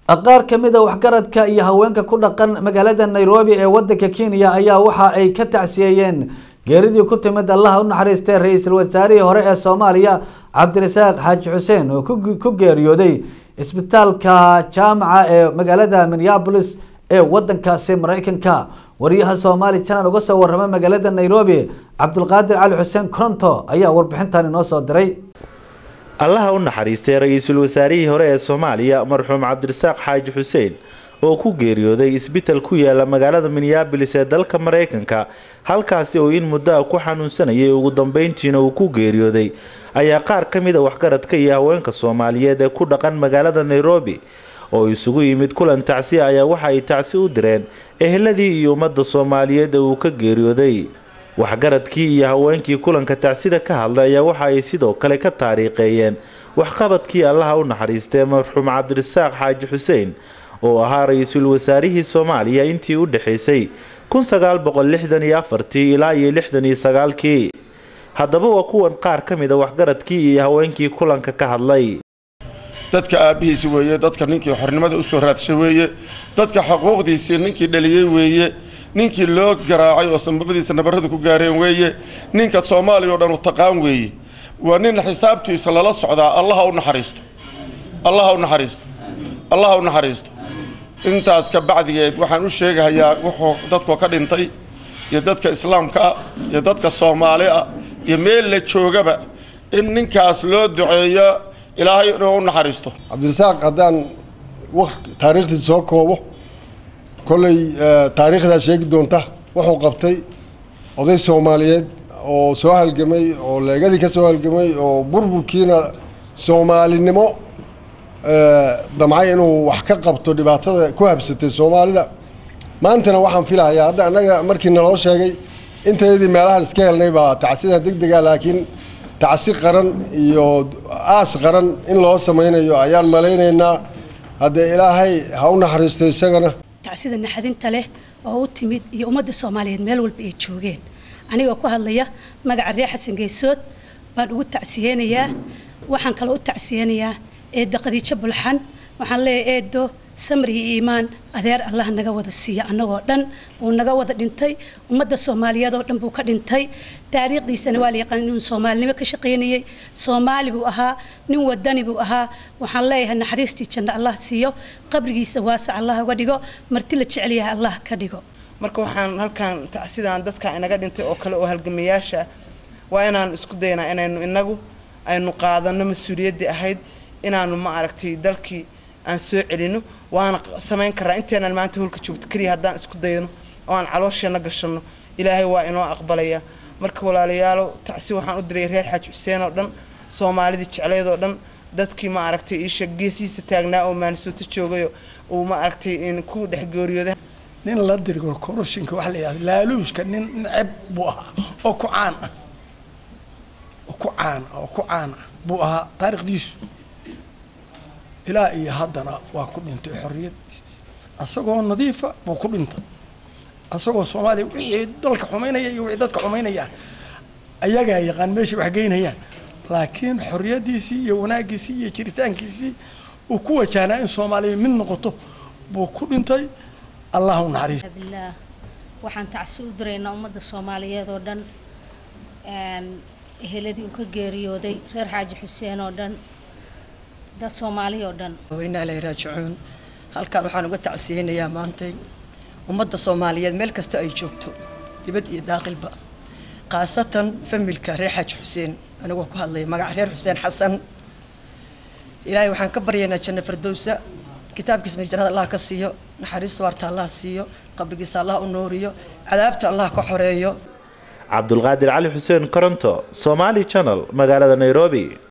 qaar ka mid a waxgaradka iyo haweenka ku dhaqan magaalada nairobi ee wadanka kenya ayaa waxa ay ka tacsiyeeyeen geeridii ku timid allaha u naxariistay ra-iisul wasaarihii hore ee soomaaliya cabdirasaaq xaaji xuseen oo ku geeriyooday isbitaalka jaamaca ee magaalada minneapolis ee wadankaasi mareykanka wariyaha somaali channel uga soo warama magaalada nairobi cabdulqaadir cali xuseen coronto ayaa warbixintan inoo soo diray allaha u naxariistay ra-iisul wasaarihii hore ee soomaaliya marxuum cabdirasaaq xaaji xuseen oo ku geeriyooday isbital ku yaala magaalada minneabolis ee dalka mareykanka halkaasi oo in muddo a ku xanuunsanayay ugu dambeyntiina uu ku geeriyooday ayaa qaar ka mid a waxgaradka iyo haweenka soomaaliyeed ee ku dhaqan magaalada nairobi oo isugu yimid kulan tacsi ayaa waxa ay tacsi u direen eheladii iyo ummadda soomaaliyeed ee uu ka geeriyooday waxgaradkii iyo haweenkii kulanka tacsida ka hadlay ayaa waxa ay sidoo kale ka taariikheeyeen waxqabadkii allaha u naxariistay marxuum cabdirasaaq xaaji xuseen oo ahaa ra-iisul wasaarihii soomaaliya intii u dhexaysay kun sagaal boqol lixdan iyo afartii ilaa iyo lixdan iyo sagaalkii haddaba waa kuwan qaar ka mid a waxgaradkii iyo haweenkii kulanka ka hadlay dadka aabbihiisi weeye dadka ninkii xornimada usoo raadshay weeye dadka xuquuqdiisii ninkii dhaliyey weeye ninkii loo garaacay oo sanbabadiisa nabarradu ku gaareen weeye ninka soomaaliya oo dhan u taqaan weeye waa nin xisaabtiisa lala socdaa allaha u naxariisto allaha u naxariisto allaha u naxariisto intaas ka bacdigeed waxaan u sheegahayaa wuxuu dadku ka dhintay iyo dadka islaamka ah iyo dadka soomaali ah iyo meel la joogaba in ninkaas loo duceeyo ilaahay inuu u naxariisto cabdirasaaq haddaan taariikhdiisa soo koobo kolley taariikhdaa sheegi doonta wuxuu qabtay oday soomaaliyeed oo soo halgamay oo leegadii ka soo halgamay oo burburkiina soomaalinimo damcay inuu wax ka qabto dhibaatada ku habsatay soomaalida maantana waxaan filahayaa hadda annaga markii naloo sheegay intayadii meelahan iska helnay baa tacsida deg dega laakiin tacsi qaran iyo aas qaran in loo samaynayo ayaan malaynaynaa hadda ilaahay ha u naxariisto isagana tacsida naxadinta leh oo u timid iyo ummadda soomaaliyeed meel walba ay joogeen anigoo ku hadlaya magaca reer xasan geesood baan ugu tacsiyeynayaa waxaan kaloo u tacsiyeynayaa eedda qadiijo bulxan waxaan leeyahay eeddo samri iyo iimaan adeer allah naga wada siiya annagoo dhan wuu naga wada dhintay ummadda soomaaliyeed oo dhan buu ka dhintay taariikhdiisana waa la yaqaan inuu soomaalinimo ka shaqaynayey soomaali buu ahaa nin wadani buu ahaa waxaan leeyahay naxariistii janno allah siiyo qabrigiisa waasac allah uga dhigo marti la jecel yahay allah ka dhigo marka waxaan halkan tacsidaan dadka inaga dhintay oo kale oo halgamayaasha waa inaan isku daynaa inaynu inagu aynu qaadano mas-uuliyaddii ahayd inaanu ma aragtay dalkii aan soo celino waana samayn karaa inteenaan maanta holka joogto keliya haddaan isku dayno oo aan caloosheenna gashanno ilaahay waa inoo aqbalaya marka walaalayaalo tacsi waxaan u diray reer xaaji xuseen oo dhan soomaalidii jecleed oo dhan dadkii ma aragtay iisha geesihiisa taagnaa oo maanisooto joogayo uu ma aragtay ku dhex geeriyooday nin la dirgo koroshinka waxa la yidhahda laaluushka nin neceb buu ahaa oo ku caan ah oo ku caan ah oo ku caan ah buu ahaa taariikhdiisu ilaa iyo haddana waa ku dhintay xorriyaddiis asagoo nadiifa buu ku dhintay asagoo soomaaliya wixii dalka xumaynaya iyo wixii dadka xumaynaya ayagaa yaqaan meeshay wax geynayaan laakiin xorriyaddiisii iyo wanaaggiisii iyo jiritaankiisii uu ku wajahnaa in soomaaliya mid noqoto buu ku dhintay allah u naxariiso bilaah waxaan tacsi u diraynaa ummadda soomaaliyeed oo dhan eheladii uu ka geeriyooday reer xaaji xuseen oo dhan dad soomaali oo dhan weynaa ilaahay raajicuun halkan waxaan uga tacsiyeynayaa maantay ummadda soomaaliyeed meel kasta ay joogto dibad iyo daaqilba khaasatan familka reer xaaji xuseen anigoo ku hadlaya magaca reer xuseen xasan ilaahay waxaan ka baryaynaa janno fardowsa kitaabkiisa meel jannada allah ka siiyo naxariista waarta allah siiyo qabrigiisa allah u nooriyo cadaabta allah ka xoreeyo cabdulqaadir cali xuseen koronto somaali channel magaalada nairobi